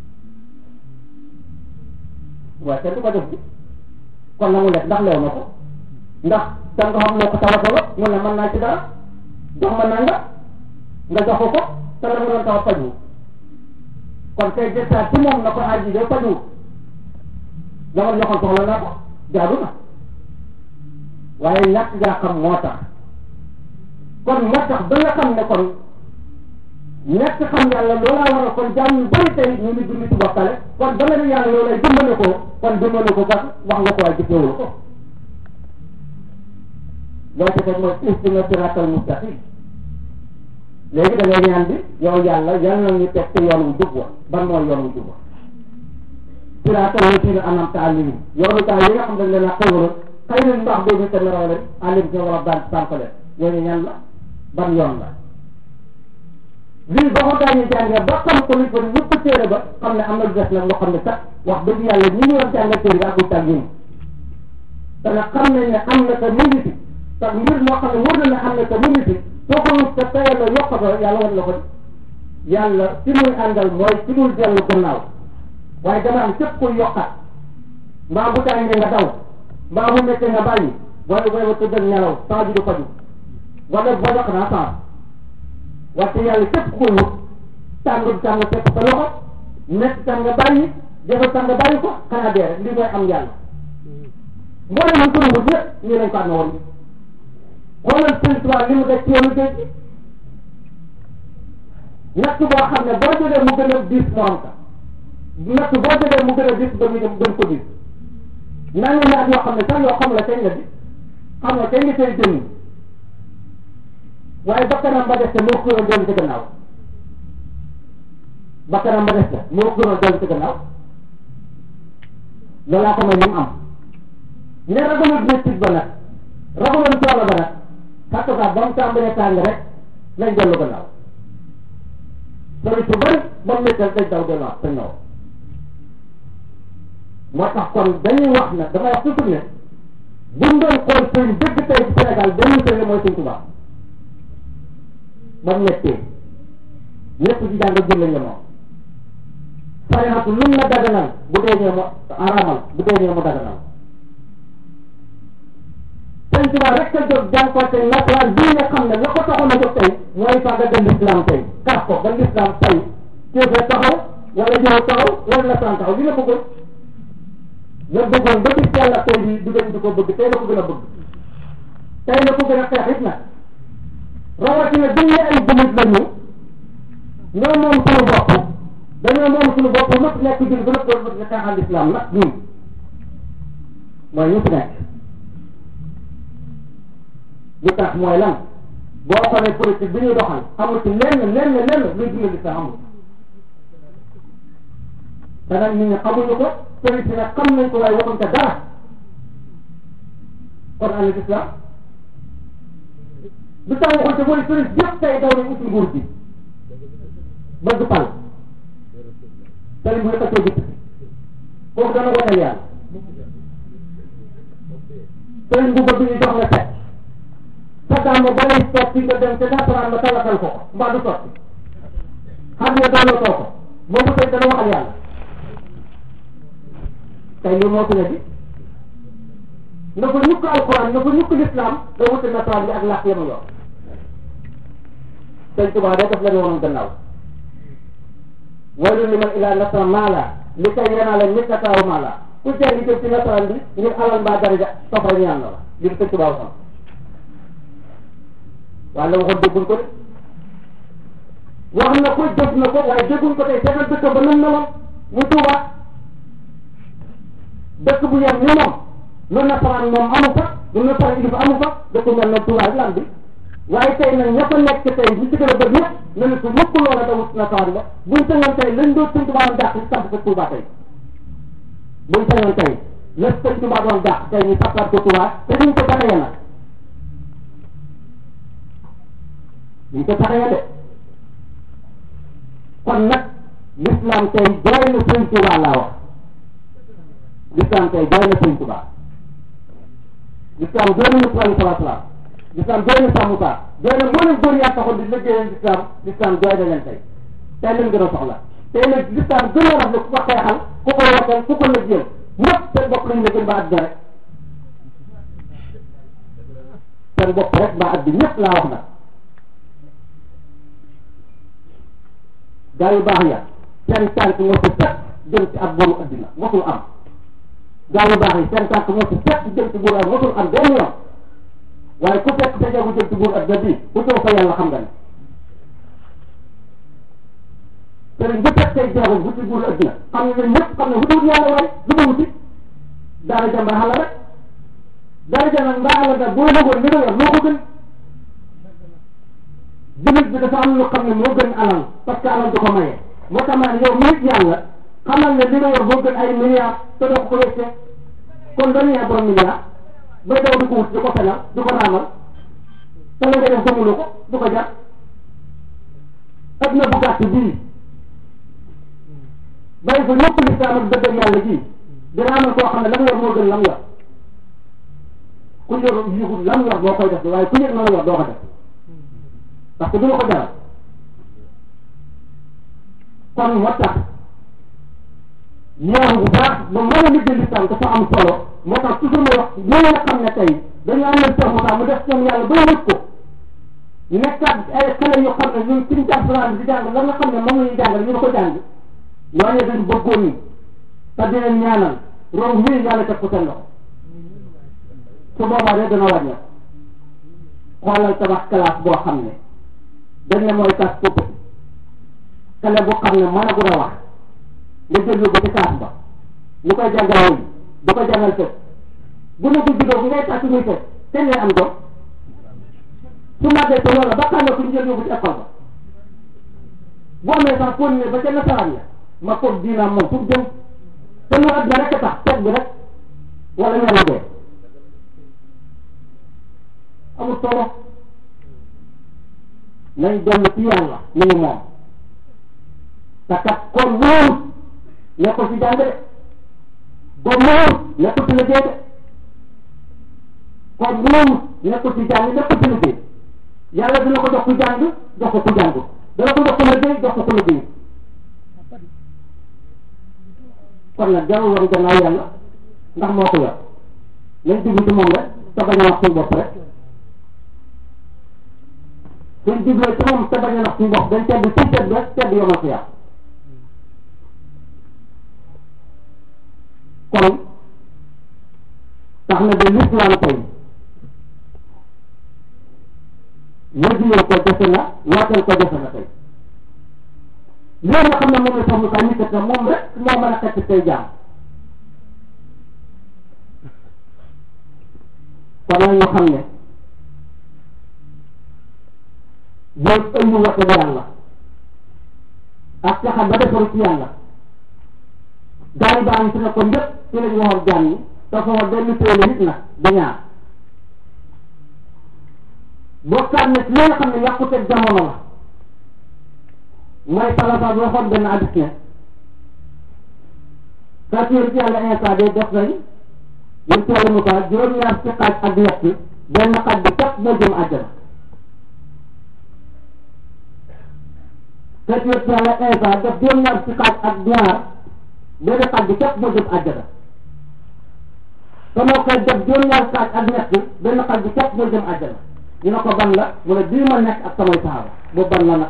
waaye kenn du ko def bi kon na mu def ndax leew na ko ndax da nga xam loo ko tawatoo mu ne mën naa ci dara jox ma nanga nga jox ko ko te la mu doon taw faju kon tey jëstaat ci moom na ko aji de faju la ma joxoon soxla naa ko jaadu na waaye ñàkk gaa xam moo tax kon moo tax ba nga xam ne kon ñàkk xam yàlla loolaa war a kon jaam yu bëri tey ñu ngi dund ci bokkale kon ba nga ne yàlla loolay dimbale ko kon dimbale ko kat wax nga ko waaye jëfewul ko loo ci teg mooy istina siratal mustaqim léegi da ngay ñaan bi yow yàlla yal na ñu teg ci yoon wu jub wa ban mooy yoon wu jub wa siratal lazina an'amta alayhim yoonu gaa yi nga xam dañ leen a xéwal xëy na mbaax boobu te neraw leen alim sa war a daan sànq leen ñooñu ñan la ban yoon la lii ba ko gaañu jàngee ba xam ko nit ko ñëpp téere ba xam ne am na lu des nag loo xam ne sax wax dëgg yàlla ñi ñu war jàngal téere bi akul tàgg yi te nag xam nañ ne am na te mu ngi fi te mbir moo xam ne wóor na ne am na te mu ngi fi soo ko wut te tayal la yokk ko yàlla war la ko yàlla ci muy àndal mooy ci muy dellu gannaaw waaye dama am képp kuy yokkat mbaa bu tàngee nga daw mbaa bu méttee nga bàyyi wala booy wa tëddal nelaw saa ji du faju wala boo yokk naa saa waxte yàlla képp kuy wut tàng tàng fekk sa loxo métti tàng nga bàyyi jafe tàng nga bàyyi ko xanaa dee rek lii mooy am yàlla mboolem ñu ko wut yëpp nii lañ ko amee woon xoolal Sëriñ Tuubaa li mu def ci yoonu géej gi natt boo xam ne boo jógee mu gën a diis morom ka natt boo jógee mu gën a diis ba ñu dem gën ko diis nangu naat yoo xam ne sax yoo xam la kañ la di xam nga kañ nga tey jënd waaye bakkanam ba des te moo ko gënoon dellu ci gannaaw bakkanam ba des te moo ko gënoon dellu ci gannaaw loolaa ko may ni mu am ne ragalul métit ba nag ragalul coono ba nag xatt ka ba mu tàmbalee tàng rek lañ dellu gannaaw sori su bëri ba mu méttal dañ daw delluwaat te ñëw moo tax kon dañuy wax ne damay wax toujours ne buñ doon xool sëñ dëgg tey ci Sénégal benn sëñ mooy sëñ Tuubaa ba mu méttee ñëpp ci jàng jël lañ moom sarixatu lum na daganal bu dee ñee mu araamal bu dee ñee mu daganal tey sëñ Tuubaa rek a jóg jànkuwante nasaraan bii nga xam ne la ko taxoon a jóg tey mooy faga ga l'islam tey kar ko ba l'islam tey kéefee taxaw wala ñëw taxaw wala nasaraan taxaw li la bëggoon la bëggoon ba gis yàlla tey bi du gën di ko bëgg tey la ko gën a bëgg tey la ko gën a xeex it nag rawatina dañ ne ay jullit lañu ñoo moom suñu bopp dañoo moom suñu bopp nëpp nekk jul ba nëpp ba xeexal l'islam nag ñun mooy ñu fi nekk li tax mooy lan boo xoolee politique bi ñuy doxal amul ci lenn lenn lenn luy dundal l'islam amul te nag nit ñi xamuñu ko politique nag xam nañ ko waaye waxuñ ko dara kon ana l'islam lu tax waxuñ ko mooy politique yëpp tey daw nañ uti nguur gi bëgg pal tali bu yëkkatee dikk kooku dana woteel yàlla sëriñ bu bëgg ñu jox la set sa gàmmu ba lay sotti nga dem te nasaraan ba talatal ko ko mbaa du sotti xam nga dooloo too ko boobu tey dana waxal yàlla tey li moo fi ne bi nga fa ñukk alquran nga fa ñukk l'islam nga wuti nasaraan bi ak làkk yama yor sëñ Tuubaa day def la ñu woon gannaaw waylun liman ilaa nasara maala li kay yanaala mittataaw maala ku jàng jëm ci nasaraan bi ngir alal mbaa daraja safara ñaan na la li sëñ Tuubaa waxoon waaye la waxoon dégguñ ko de wax na ko jëf na ko waaye dégguñ ko tey seetal dëkk ba nam meloon mu Tuubaa dëkk bu yem ni moom lu nasaraan moom amu fa lu nasaraan ilif amu fa dëkk mel na Tuubaa lan bi waaye tey nag ña fa nekk tey ñu ci gën a bëgg ñëpp ne ne su mukk loola dawut nasaraan ba buñ sañoon tey lañ doon sëñ Tuubaa doon dàq ñu samp ko Tuubaa tey buñ sañoon tey la sëñ Tuubaa doon dàq tey ñu sampaat ko Tuubaa te duñ ko taxee nag duñ ko taxee de kon nag l'islam tey jooy na sëñ Tuubaa laa wax l'islam tey jooy na sëñ Tuubaa l'islam jooy na Musaa alayhi salaatu salaam l'islam jooy na Sàmm Musaa jooy na mboolem góor yaa taxoon di liggéeyal l'islam l'islam jooy na leen tey tey lañ gën a soxla tey nag l'islam gën a rafetlu ku ko xeexal ku ko wooteel ku ko liggéeyal ñëpp seen bopp lañ liggéey ba àddina rek seen bopp rek ba àddina ñëpp laa wax nag gaa yu baax ya seen tànk moo ci fekk jëm ci ab boru àddina mosul am gaa yu baax yi seen tànk moo ci fekk jëm ci buur ak mosul am benn yoon waaye ku fekk sa jagu jëm ci buur àddina bi ku ñëw fa yàlla xam nga ne sëriñ bu fekk say jeexul bu ci buur àddina xam ne ñëpp xam ne wutiwut yàlla waaye lu ma wuti daara ja mbaax la rek daara ja nag mbaax la da boo lëgoon li nga yor moo ko gën jullit bi dafa am lu xam ne moo gën alal parce que alal du ko maye moo tax ma ne yow nit yàlla xamal ne li nga yor moo gën ay milliards te doo ko ko wéccee kon dañu yaa borom milliard bay daw di ko wut di ko fenal di ko raamal te la nga def gëmuloo ko du ko jar adduna bu gàtt bii bàyyi fa ñëpp lislaam ak dëgg yàlla ji dina amal koo xam ne la mu yor moo gën lam yor ku yor yëgul lam yor boo koy def waaye ku yëg na la yor doo ko def parce que du la ko jaral kon moo tax ñaaw bu baax ba mën a liggéey lislaam dafa am solo moo tax toujours ma wax ñoo nga xam ne tey dañu am leen Cheikh Moussa mu def ñoom yàlla ba wut ko nekkaat ay xale yoo xam ne ñun suñu jàppalaan bi di jàng la nga xam ne moom la ñuy jàngal ñu ko jàng ñooñu dañ bëggoon ni te di leen ñaanal room wii yàlla teg ko seen loxo su boobaa de dana wàññeeku xoolal tabax classe boo xam ne dañ ne mooy tas popp xale boo xam ne mën a gën a wax nga jël ko ci classe ba ñu koy jàngal woon du ko jàngal fekk bu ne ko juddoo bu ngay tàcc muy fekk te ngay am doom su màggee te loola ba xam ne ku ñu jël yóbbu ci école ba bu amee sax fóon ne ba ca nasaraan ya ma foog diinaam moom fu jëm te lu àddina rek a tax teg bi rek wala ñaari dee amul solo nañ dellu ci yàlla ni mu moom te kat kon wóorut nekkul ci jàng de kon wóorut nekkul ci liggéey de kon wóorut nekkul ci jàng nekkul ci liggéey yàlla dina ko jox ku jàng jox ko ku jàng dana ko jox ku liggéey jox ko ku liggéey kon nag jarul woon gannaaw yàlla ndax moo ko yor nañ dugg ci moom rek te bañ a wax suñu bopp rek suñ digloo ci moom te bañ a wax suñu bopp dañ tedd ci tedd rek tedd yomal ko yàq kon tax na ba lislaam tey wajuloo ko defe na waateel ko defe na tey loolu nga xam ne moom la sax mu kaa ñikkat na moom rek moo mën a xett tey jaam kon nag ñu xam ne boo ëndi wate yàlla ak caxam ba defaru ci yàlla gaay baa ngi fi ne ko njëkk ci lañ waxoon jaam ñi te foofa benn téele nit nag da ñaar bokkaat ne ci li nga xam ne yàqute jamono la mooy salasa bi waxoon benn addis ne kaa ci ci yàlla instant de def nañ yéen ci yàlla Moussa juróom-ñaar ci xaaj ak ñett benn xaaj bi képp moo jëm àjjana kaa ci ci yàlla instant def juróom-ñaar ci xaaj ak ñaar benn xaaj bi képp moo jëm àjjana te moo koy def juróom-ñaar xaaj ak ñett benn xaaj bi képp moo jëm àjjana ñu ne ko ban la mu ne bii ma nekk ak samay saxaaba boobu ban la nag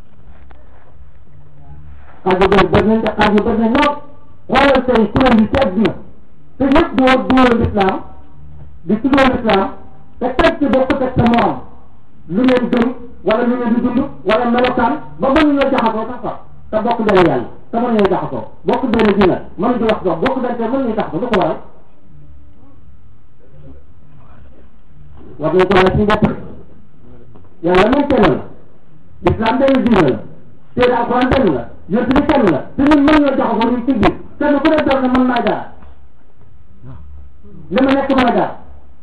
xaaj yu bëri bëri nañ te xaaj yu bëri nañ lool xoolal tey kuréel yi ci àdduna te ñëpp di woo duwal lislaam di tuddoo lislaam te teg ci bokk teg sa morom lu ngeen gëm wala lu ngeen di dund wala melokaan ba mën ñoo jaxasoo sax sax te bokk benn yàlla te mën ñoo jaxasoo bokk benn diina mën di wax dox bokk benn te mën ñuy jaxasoo lu ko waral war nañ ko laaj suñu bopp yàlla moom kenn la lislaam benn diina la téere alxuraan benn la yonent bi kenn la te ñun mën ñoo jaxasoo ñu ci biir kenn ku ne doon na mën naa jaar li ma nekk mën a jaar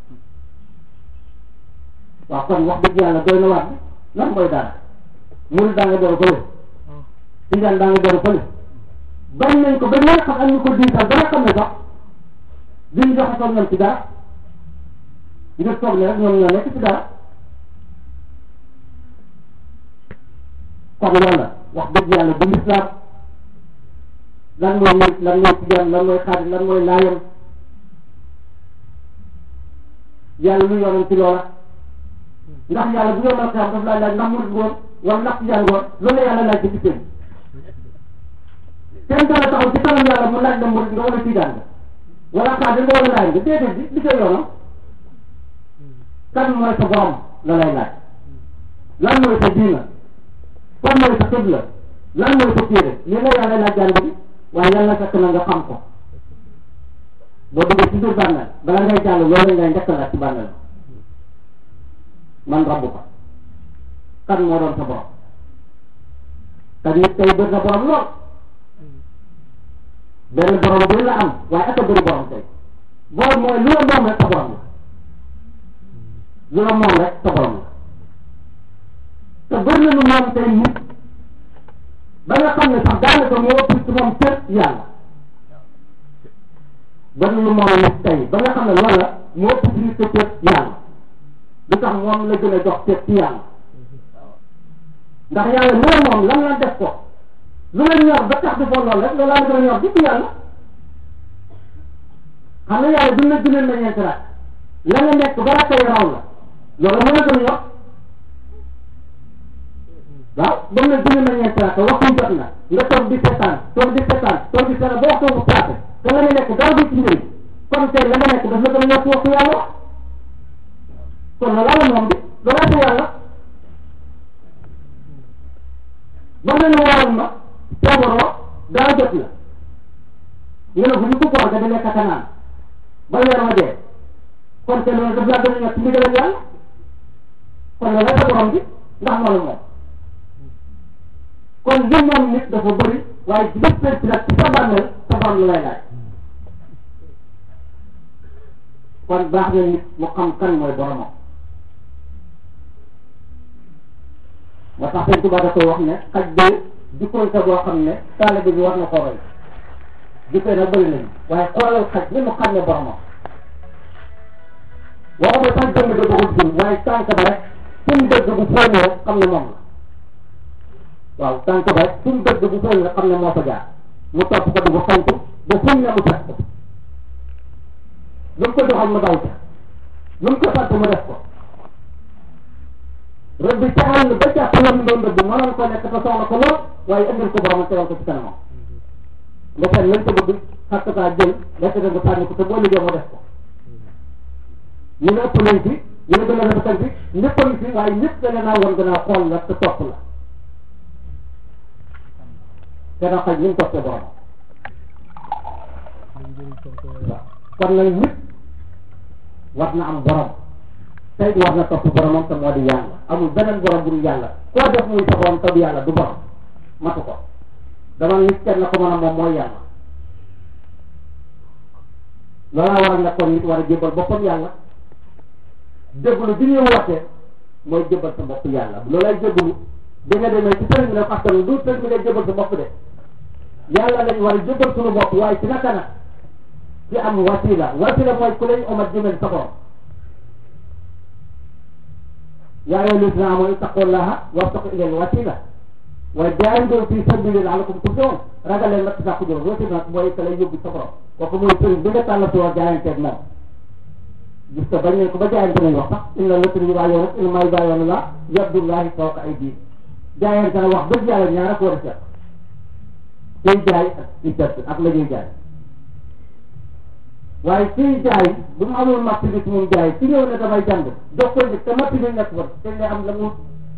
waaw kon wax dëgg yàlla doy na waat lan mooy dara murid daa nga door fële tijaan daa nga door fële bañ nañ ko ba ñoo xam ak ñu ko diisal ba nga xam ne sax duñ jaxasoo ñoom ci dara ngir toog ne rek ñoom ñoo nekk ci dara kon loolu la wax dëgg yàlla bu lislaam lan mooy murid lan mooy tijaan lan mooy xaadir lan mooy laayam yàlla lu yoonam ci loola ndax yàlla bu yomal xeam daf laa laaj ndax murid ngoon wala ndax tijaan ngoon loolu la yàlla laaj ci biir kenn dana taxaw ci kanam yàlla mu laaj la murid nga wala tijaan nga wala xaadir nga wala laay nga déedéet bi di koy yoonam kan mooy sa borom la lay laaj lan mooy sa diina fan mooy sa xibla lan mooy sa téere li la yàlla laaj jàng bi waaye yàlla fekk na nga xam ko boo duggee ci biir bànneel bala ngay jàll loolu ngay njëkk laaj ci bànneel man rabbu ko kan moo doon sa borom te nit tey bëri na borom lool benn borom bu la am waaye ak a bëri borom tey borom mooy lu la moom rek sa borom la lu la moom rek sa borom la te bëri na lu moom tey nit ba nga xam ne sax daanaka moo ëpp ci moom cër yàlla bëri na lu moom nit tey ba nga xam ne loolu la moo ëpp ci nit cër yàlla lu tax moom la gën a jox cër ci yàlla ndax yàlla lu la moom lan la def ko lu la ñor ba tax defoo loolu rek loolu laa la gën a ñor di yàlla xam nga yàlla duñ la gënal na ñeenti rak la nga nekk ba rakkay raw la loolu moo la gën a ñor waaw ba mu ne gënal na ñeenti rak waxtu jot na nga toog di seetaan toog di seetaan toog di seetaan ba waxtu bu paase te la nga nekk dara du ci njëriñ kon tey la nga nekk daf la gën a ñor ci waxtu yàlla kon loolu la moom bi loolu la yàlla ba nga ne waroon ma feebaroo dara jot na nga ne bu ñu ko koor ga di lekk ak a naan ba weer ma dee kon te loolu daf laa gën a ñor ci ndigalam yàlla kon loolu la sa borom bi ndax moo la moom kon li moom nit dafa bëri waaye ci lépp ci nag ci sa bàmmeel sa borom la lay laaj kon baax na nit mu xam kan mooy boromam moo tax sëñ Tuba da koy wax ne xaj bi jikkoon sa boo xam ne taalibe bi war na ko roy jikkoy nag bëri nañu waaye xoolal xaj ni mu xam ne boromam waxuma sax jëmm da doxul jëm waaye tànk ba rek fu mu dëgg bu fóonee rek xam ne moom la waaw tànk ba rek fu mu dëgg bu fóonee rek xam ne moo fa jaar mu topp ko du ko sant ba fu mu ne mu fekk ko lu mu ko doxal mu daw ca lu mu ko sant mu def ko rëbb bi ca àll ba jàpp lam doon rëbb mënoon ko nekk te soxla ko lool waaye indil ko borom teewal ko ci kanamam nga seet lañ ko bëgg xàq kaa jël lekk dem ba sànni ko te boo liggéey mu def ko ñu ne ëpp nañ fi ñu ne gën a rafetal fi ñëpp a ngi fi waaye ñëpp da leen a woon gën a xool la te topp la te na xaj ñu toppee borom waaw kon nag nit war na am borom tey war na topp boromam te moo di yàlla amul beneen borom bu dul yàlla koo def muy sa borom te du yàlla du borom matu ko dama nit kenn ko mën a moom mooy yàlla loolaa waral nag kon nit war a jébbal boppam yàlla jébbalu bi ñuy woote mooy jébbal sa bopp yàlla loolay jébbalu bi nga demee ci sëriñ bi ne parce que du sëriñ bi ngay jébbal sa bopp de yàlla lañ war a jébbal suñu bopp waaye ci naka nag ci am wasila wasila mooy ku lañ omat jëmel sa borom yaa ayyuha llazina amanu ittaqullaha wabtaqu ilayhi wasila waaye jaahidu fi sabili la'allakum tuflihun ragal leen nag sax jël wasila nag mooy ka lay yóbbu sa borom kooku mooy sëriñ bi nga tàllatu war jaayanteeg moom gis nga bañ nañ ko ba jaayante nañ wax sax inna lasina yubaayi'uunaka innamaa yubaayi'uuna llaaha yadullaahi fawqa aydiihim jaayante na wax dëgg yàlla ñaar ak war a seet kuy jaay ak ci seet ak la ñuy jaay waaye kuy jaay bu mu amul matt bi ci moom jaay ci ñëw ne damay jànd jox ko nit te matt bi nekk fa te nga am la mu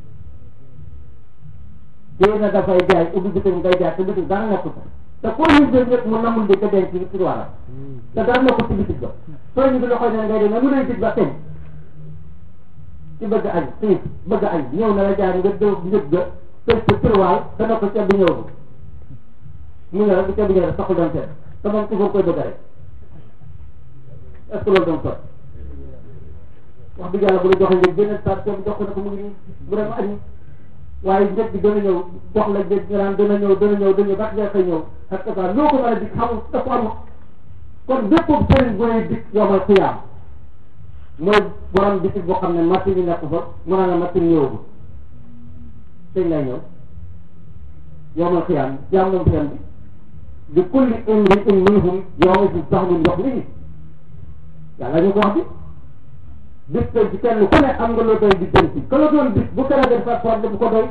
kii na dafay jaay ubbi bitim ngay jaay te bitim dara nekku fa te koo ñu jël ñëpp mu namul di ko denc ci tiroiram te dara nekkul ci bitig ba soo ñu bi loxoy ne ngay dem mu lay dig ba teñ ci bëgg añ xiif bëgg añ ñëw na la jaay nga dëw njëg ga tëj ci tiroir te ne ko ceeb bi ñëw mu ne la bu ceeb bi ñëw rek taxul doon seet te moom toujours koy bëgg rek est-ce que loolu doon sot wax dëgg yàlla bu la joxee njëg beneen saa ceeb jox ko ne ko mu ngi nii bu dem añi waaye njëg bi dana ñëw jox la njëg nga naan dana ñëw dana ñëw dana ñëw ba ngay xëy ñëw ak ça loo ko mën a dig xamul dafa amul kon bépp sëriñ bu lay dig yomal xiyaam mooy borom bitig boo xam ne machine yi nekk fa mu naan la machine ñëwagul sëñ lay ñëw yomal xiyaam jaam moom xiyaam bi di kulli imri'in minhum yawma idin sahnun yughnihi yàlla ñu ko wax bi bis tey ci kenn ku ne am nga loo doy di jëm ci ka la doon bis bu kala def sa soor bu ko doy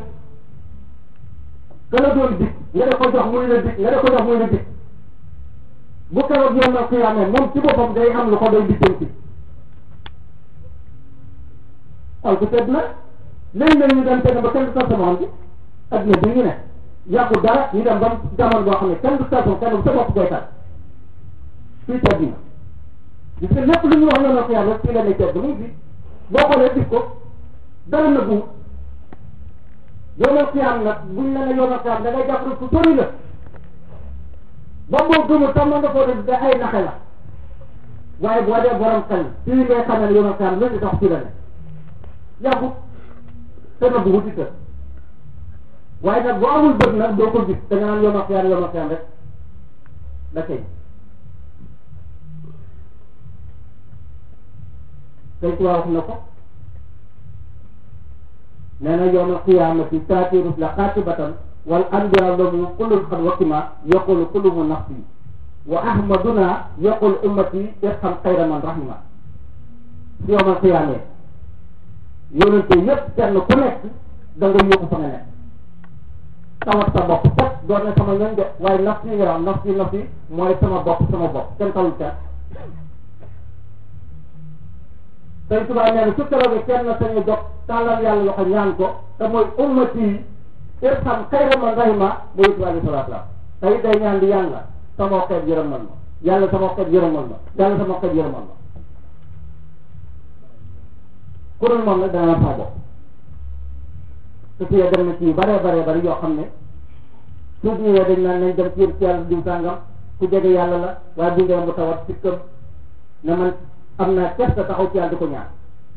ka la doon bis nga da ko jox muy la bis nga da ko jox muy la bis bu keroog yow na xiyaamee moom ci boppam day am lu ko doy di jëm ci xol ko tedd na léeg-léeg ñu dem teg ba kenn du sa sama bi adduna bi ñu ne yàqu dara ñu dem ba jamono boo xam ne kenn du sa sama kenn du sa bopp koy tat fii tedd na gis nga lépp lu ñu wax yoonal xiyaam rek fii la ne tedd mu ngi fi boo xoolee gis ko dara na bu yoonal xiyaam nag buñ la ne yoonal xiyaam da ngay jàpp rek fu sori la ba boo gëmul tam nga foo def da ay naxe la waaye boo dee borom xel fii ngay xamee ne yoonal xiyaam léegi sax fii la ne yàggu te na bu wuti kër waaye nag boo amul bët nag doo ko gis da nga naan yoonal xiyaam yoonal xiyaam rek da kay tey ci wax na ko nee na yawmal qiyaamati taati rusula qaatibatan wal anbiyaa lahum kullun qad wakima yaqulu kullu nafsi wa ahmaduna yaqul ummati irham xayra man rahima si yawmal qiyaamee yonente yëpp kenn ku nekk da nga yóbbu fa nga nekk tawat sa bopp fot doon ne sama ñoñ de waaye nafsi nga wax nafsi nafsi mooy sama bopp sama bopp kenn talul kenn tey tubaab nee na su keroogee kenn sañu jox tàllal yàlla loxo ñaan ko te mooy ummati yi irham xayra man rahima mooy tubaab yi salaatu la tey day ñaan di yàlla sama xeet yërëmal ma yàlla sama xeet yërëmal ma yàlla sama xeet yërëmal ma ku dul moom nag dana la saa bopp te fii dem na ci yu bare bare bari yoo xam ne suuf ñëwee dañ naan nañ dem ci yëpp ci yàlla diw sàngam ku jege yàlla la waaye bu ngeen mu tawat ci këm ne man am naa kersa taxaw ci yàlla di ko ñaan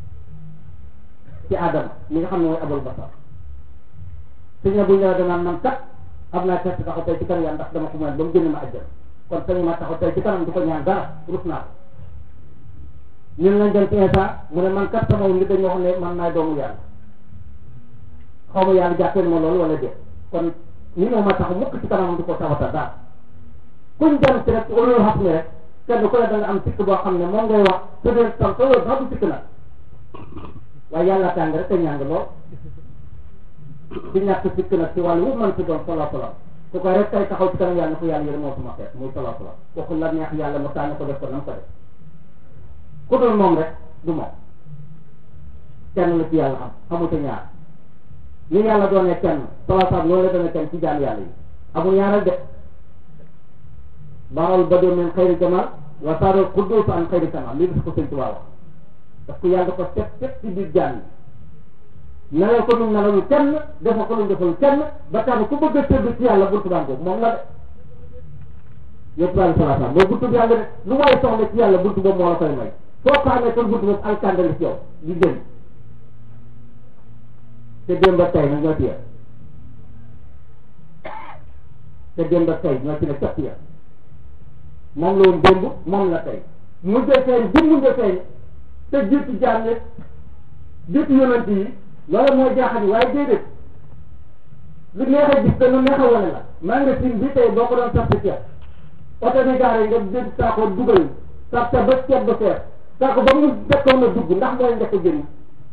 ci Adama mi nga xam ne mooy abul basar suñ ne bu ñëwee danaan man kat am naa kersa taxaw tey ci kanam yàlla ndax dama ko mën ba mu génn ma àjjana kon sañu ma taxaw tey ci kanam di ko ñaan dara rus naa ko ñun lañ dem ci Insa mu ne man kat sama nit dañoo wax ne man maay doomu yàlla xaw ma yàlla jàppee ma loolu wala déet kon ni moo ma tax mukk ci kanam di ko tawata daal kuñ dem ci rek loolu xam ne rek kenn ku ne da nga am sikk boo xam ne moom ngay wax te dee tam te loolu sax du sikk nag waaye yàlla tàng rek te ñàng lool ci ñàkk sikk nag ci wàllu wu mën si doon solo solo su ko rek tay taxaw ci kanam yàlla ko yàlla yërëm moo suma xeet muy solo solo kooku la neex yàlla mu tànn ko def ko nam ko def ku dul moom rek du moom kenn la ci yàlla am xamute ñaar ni yàlla doonee kenn solo solo loolu la doonee kenn ci jaam yàlla yi amul ñaaral de baral ba doon min xayri jamal wa saarul quddus an xayri kamal lii dafa ko sëñ Tuubaa wax parce que yàlla ko teg teg ci biir jaam yi nelal ko nu nelalu kenn defal ko nu defal kenn ba tax ku bëgg a tëdd ci yàlla buntu baa boobu moom la de yëpp daal salaata mooy buntu bi yàlla de lu waay soxla ci yàlla buntu boobu moo la koy may soo ko amee kon buntu boobu alkandali ci yow di génn te démb ak tey nag ñoo ci yem te démb ak tey ñoo ci ne cëpp ya moom la woon démb moom la tey mujjee feeñ bi mujjee feeñ te jiitu jaam yi jiitu yonent yi loolu mooy jaaxal waaye déedéet lu neex a gis te lu neex a wane la maa nga sin bi tey boo ko doon sappi ceeb oto bi gaare nga jël saako dugal sap sa ba ceeb ba fees saako ba mu dekkoon a dugg ndax mooy njëkk a génn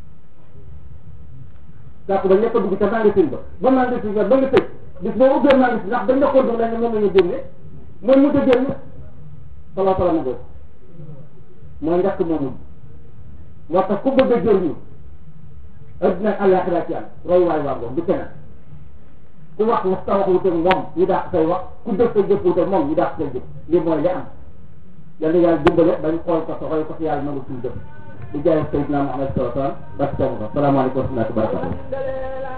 saako ba njëkk a dugg ca maa nga sin ba ba maa nga sin ba ba nga tëj bis boo ubbee maa nga sin ndax ba njëkkoon dugg la ne moom la ñu génne mooy mujj a génn solo solo ma boobu mooy njëkk moomu moo tax ku bëgg a jëriñu adduna ak àllaaxira ci am roy waay waa ngoog du keneen ku wax wax sa wax wuute moom ñu dàq say wax ku def sa jëf wuute moom ñu dàq say jëf lii mooy li am yal na yàlla dimbale bañ xool ko sa roy ko si yàlla nangu suñu jëf di jaay Seydina Muhammad sallallahu alayhi wa sallam ba salaamaaleykum wa rahmatulah wa barakatuh